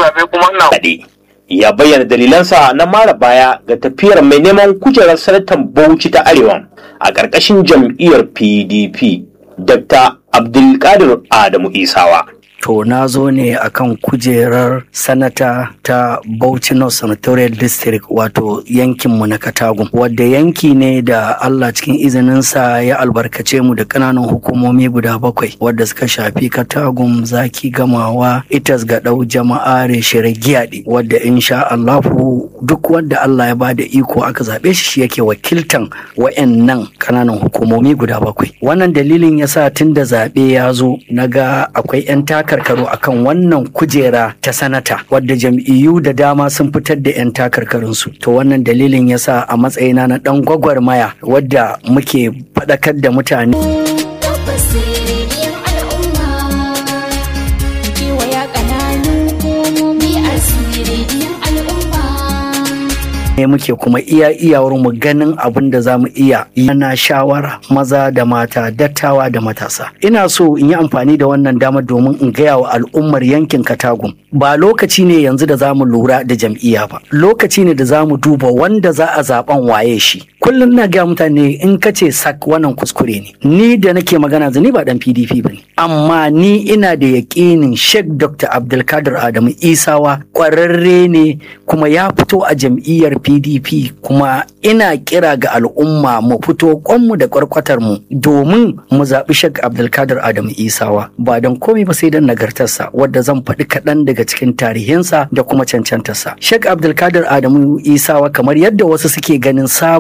zaɓe kuma ina kaɗe ya bayyana dalilansa na mara baya ga tafiyar mai neman kujerar sanatan bauchi ta arewa a ƙarƙashin jam'iyyar pdp dr abdulkadir adamu isawa To na zo ne akan kujerar sanata ta Bauchi North Senatorial District wato yankinmu na Katagum wadda yanki ne da Allah cikin izininsa ya albarkace mu da ƙananan hukumomi guda bakwai wadda suka shafi Katagum zaki gamawa itas ga ɗau jama'a reshere giyaɗi wadda insha Allahu duk wanda Allah ya bada iko aka zaɓe shi shi yake wakiltan wa'annan ƙananan hukumomi guda bakwai. Wannan dalilin yasa tun da zaɓe ya zo na ga akwai 'yan takarkaru akan wannan kujera ta sanata wadda jam'iyyu da dama sun fitar da 'yan takarkarunsu to wannan dalilin yasa a matsayina na dan gwagwarmaya wadda muke faɗakar da mutane Tabbas rediyon al'umma kewaya ƙananun hukumomi a rediyon al'umma. ne muke kuma iya iyawar mu ganin abin da za mu iya yana shawara maza da mata dattawa da matasa ina so in yi amfani da wannan dama domin in gaya wa al'ummar yankin katagum ba lokaci ne yanzu da za mu lura da jam'iyya ba lokaci ne da za mu duba wanda za a zaben waye shi kullum na gaya mutane in ka ce sak wannan kuskure ne ni da nake magana ni ba dan pdp ba ne amma ni ina da yaƙinin sheikh dr abdulkadir adamu isawa ƙwararre ne kuma ya fito a jam'iyyar pdp kuma ina kira ga al'umma mu fito kwanmu da kwarkwatar mu domin mu zaɓi sheikh abdulkadir adamu isawa ba don komai ba sai don nagartarsa wadda zan faɗi kaɗan daga cikin tarihinsa da kuma cancantarsa sheikh abdulkadir adamu isawa kamar yadda wasu suke ganin sabon